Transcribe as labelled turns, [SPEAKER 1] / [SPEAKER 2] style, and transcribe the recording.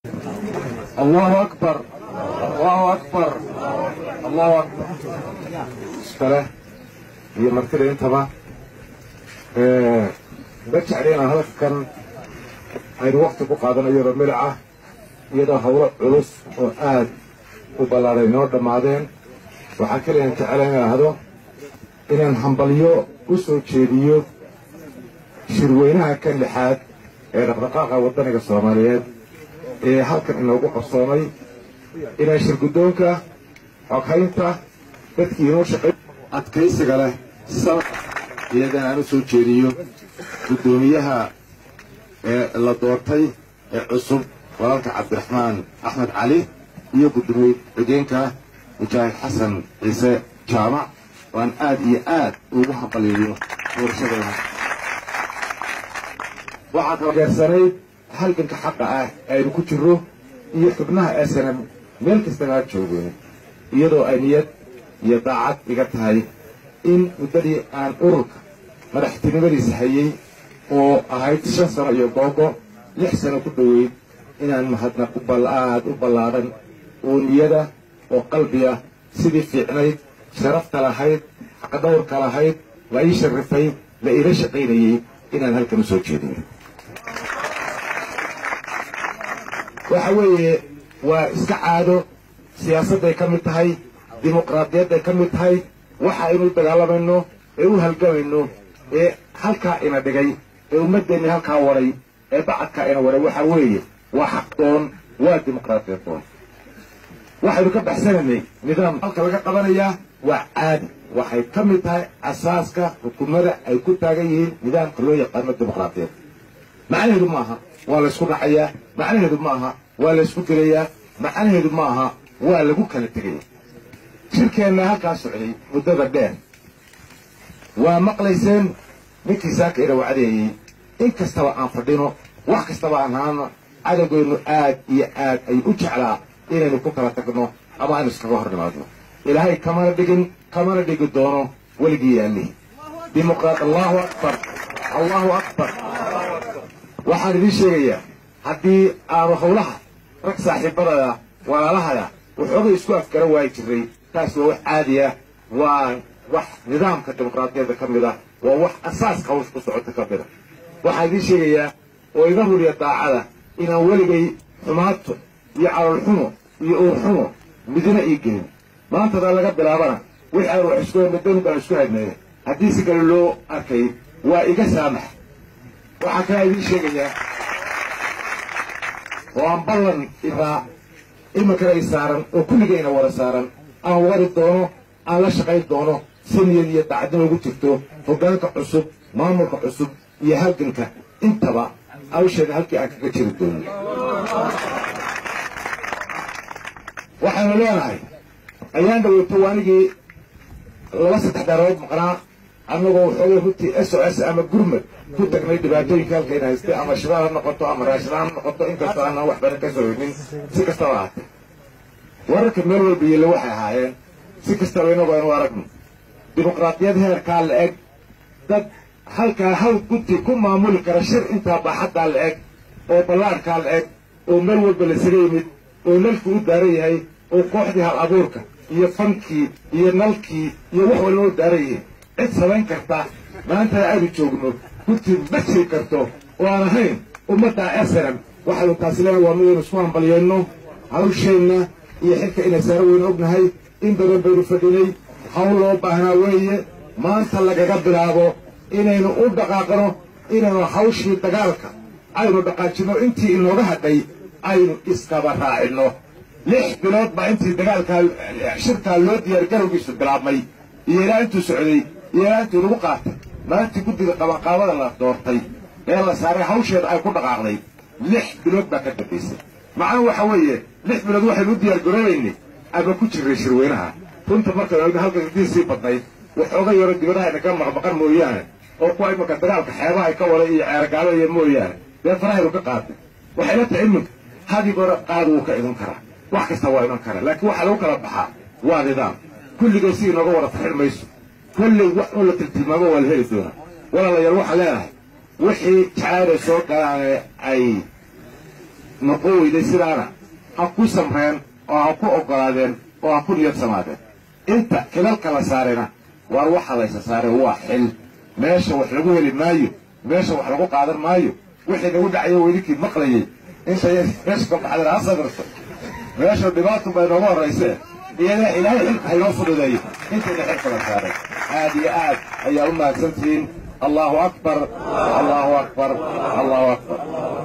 [SPEAKER 1] allahu akbar allahu akbar allahu akbar iskale iyo martida intaba ma jecli inaan hadalkan aynu wakti ku qaadanayo iyadoo milic ah iyadoo hawlo culus oo aad u ballaaday noo dhammaadeen waxaa keliyan jecela in idhaahdo inaan hambalyo u soo jeediyo shirweynaha ka lixaad ee dhaqdhaqaaqa waddaniga soomaaliyeed ee halkan inoogu qarsoomay inaan shirguddoonka xoghaynta dadkii inoo shaqay adkaysiga leh sanad iyagana aan u soo jeediyo guddoomiyaha ee la doortay ee cusub walaalka cabdiraxmaan axmed cali iyo guddoomiye xigeenka mujaahid xasan ciise jaamac oo aan aad iyo aad ugu hambaliyeeyo doorashadeena waxaa kala geersanayd halganka xaqa ah aynu ku jirro iyo xubnaha esanam meel kastana ha joogeen iyadoo ay niyad iyo daacad iga tahay in muddadii aan ururka madaxtinimadiisa hayey oo ahayd shan sano iyo googo lix sano ku dhoweyd inaan mahadnaq aad u ballaadhan oo niyada oo qalbiga sidii fiicnayd sharafta lahayd xaqdhawrka lahayd la ii sharrifay la iila shaqaynayey inaan halkan u soo jeediyo waxa weeye waa iska caado siyaasadday ka mid tahay dimuqraadiyadday ka mid tahay waxa aynu dagaalamayno ee u halgamayno ee halkaa ina dhigay ee ummaddeenni halkaa waray ee bacadkaa ina waray waxa weeye waa xaqdoon waa dimuqraadiyad doon waxaynu ka baxsanaynay nidaam halka laga qabanayaa waa caadi waxay ka mid tahay asaaska xukuumada ay ku taagan yihiin nidaamka loo yaqaano dimuqraadiyad macnaheedu maaha waa laysku dhacayaa macnaheedu maaha waa laysku dilayaa macnaheedu maaha waa lagu kala tegaya shirkeenna halkaa socday muddada dheer waa maqlayseen ninkii saaka ina wacdeeyey in kastaba aan fadhino wax kastaba aan haano cadowgeennu aad iyo aad ay u jeclaa inaynu ku kala tagno ama aynu iskaga hor nimaadno ilaahay kamana dhigin kamana dhigi doono weligii yaallih dimuqraad allahu akbar allahu akbar waxaan idiin sheegayaa haddii aanu howlaha rag saaxiibadada walaalahada waxoogay isku afgaran waayi jiray taas waa wax caadi ah waa wax nidaamka dimuqraadiyadda ka mid ah waa wax asaaska hawsha ku socota ka mid a waxaan idiin sheegayaa oo iga ruriya daacada inaan weligay xumaato iyo calolxumo iyo uurxumo midina ii gelin maantadaa laga bilaabana wixii aan wax isku hayna dani baan isku haynay haddii si kale loo arkay waa iga saamax waxaa kalaa idiin sheegayaa oo aan ballan iraa iminkana i saaran oo kulligayna wada saaran aan wari doono aan la shaqayn doono si niyad iyo dacdina ugu jirto hoggaanka cusub maamulka cusub iyo halganka intaba awsheeda halkii aan kaga jiri doono waxaynu leenahay ayaan dhaweyto waanigii laba saddex daarood maqnaa annagoo waxoogay runtii s o s ama gurmad ku tagnay dhibaatooyinka halkayna haystay ama shidaal ha noqoto ama raashinaan ha noqoto inkastoo aanaan wax badan ka soo hegnin si kastaba ahaatee wararka meel walba yeelle waxay ahaayeen si kastaba inagu aynu aragno dimuqraadiyad heerkaa la eg dad halkaa hal guddi ku maamuli kara shir intaa baaxaddaa la eg oo ballaarhkaa la eg oo meel walba lasaga yimid oo nalku u daaran yahay oo kooxdii hal abuurka iyo fankii iyo nalkii iyo wax walba u daaran yihiin cid samayn karta maantana aynu joogno guddi ma jiri karto oo aan ahayn ummadda esaram waxaynu taasi leena waa midaynu isku hambalyeynno hawsheenna iyo xilka inay saaro weynu ognahay in badan baynu fadhinay hawl loo baahnaa weeye maanta lagaga bilaabo inaynu u dhaqaaqno inaynu hawshii dagaalka aynu dhaqaajinno intii inooga hadhay aynu iskaba raacinno lix bilood baa intii dagaalkaa shirkaa loo diyaar garowgiisu bilaabmay iyo ilaa intuu socday iyo ilaa intuu lagu qaatay maalintii guddiga qabanqaabada la doortay ee la saaray hawsheeda ay ku dhaqaaqday lix bilood baa ka dambaysay macnuhu waxa weeye lix bilood waxaynu u diyaar garoobaynay ama ku jirray shirweynaha runta markaynu ogna halkan idiin sii badnayd waxooga yaro dibadaha inaga maqmaqan mooyaane oo kuwa imanka dagaalka xeebaha ka wada iyo ceergaalo iyo mooyaane dee farahaynu ka qaadnay waxay la tahay iminka hadig hore qaad wuu ka iman karaa wax kasta waa iman karaa laakiin waxaa lagu kala baxaa waa nidaam kulligay si inooga wada taxir mayso kolley wax un la tiltilmaamo waa la heli doonaa walaalayaal waxaa leenahay wixii jacayray soo galaane ay noqon weyday sidaana ha ku samreen oo ha ku oggolaadeen oo ha ku niyad samaadeen inta xilalka la saarayna waar waxa laysa saaray waa xil meesha wax lagu heli maayo meesha wax lagu qaadan maayo wixii nagu dhacayo welinkii maqlayay intay meesha ka baxdeen ha sabirto meesha dhibaatu bay nooga horraysee iyada ilaahay xilka haynoo fududeeyo intayna xilka la saaray aad iyo aad ayaa u mahadsantihiin allahu akbar allahu akbar allahu akbar